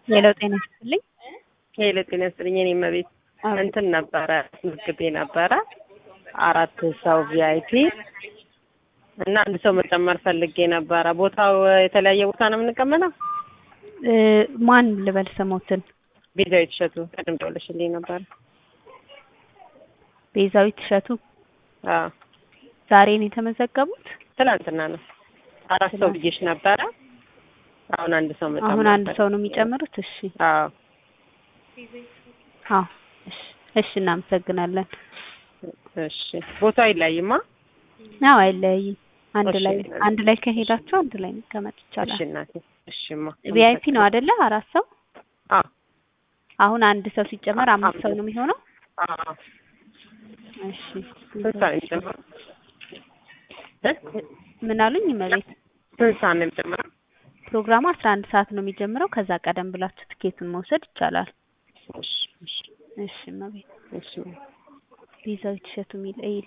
ሄሎ ጤና ይስጥልኝ። ሄሎ ጤና ይስጥልኝ። እኔ መቤት እንትን ነበረ ምግቤ ነበረ አራት ሰው ቪአይፒ እና አንድ ሰው መጨመር ፈልጌ ነበረ። ቦታው የተለያየ ቦታ ነው የምንቀመጠው? እ ማን ልበል ስሞትን? ቤዛዊት እሸቱ ቅድም ደውለሽልኝ ነበረ። ቤዛዊት እሸቱ አዎ ዛሬ ነው የተመዘገቡት? ትናንትና ነው። አራት ሰው ብዬሽ ነበረ። አሁን አንድ ሰው መጨመር አሁን አንድ ፈልጌ ሰው ነው የሚጨምሩት? እሺ አዎ አዎ እሺ እሺ እናመሰግናለን። እሺ ቦታው አይለያይማ? አዎ አይለያይም። አንድ እሺ። ላይ አንድ ላይ ከሄዳችሁ አንድ ላይ መቀመጥ እሺ ይቻላል። እናቴ እሺማ ቪአይፒ ነው አይደለ? አራት ሰው አዎ አሁን አንድ ሰው ሲጨመር አምስት ሰው ነው የሚሆነው? አዎ እሺ ስንት ሰዓት ነው የሚጨምረው? እ? ምን አሉኝ? መቤት ስንት ሰዓት ነው የሚጨምረው? ፕሮግራሙ አስራ አንድ ሰዓት ነው የሚጀምረው። ከዛ ቀደም ብላችሁ ትኬቱን መውሰድ ይቻላል። እሺ እሺ እሺ መቤት እሺ ቤዛዊት እሸቱ የሚል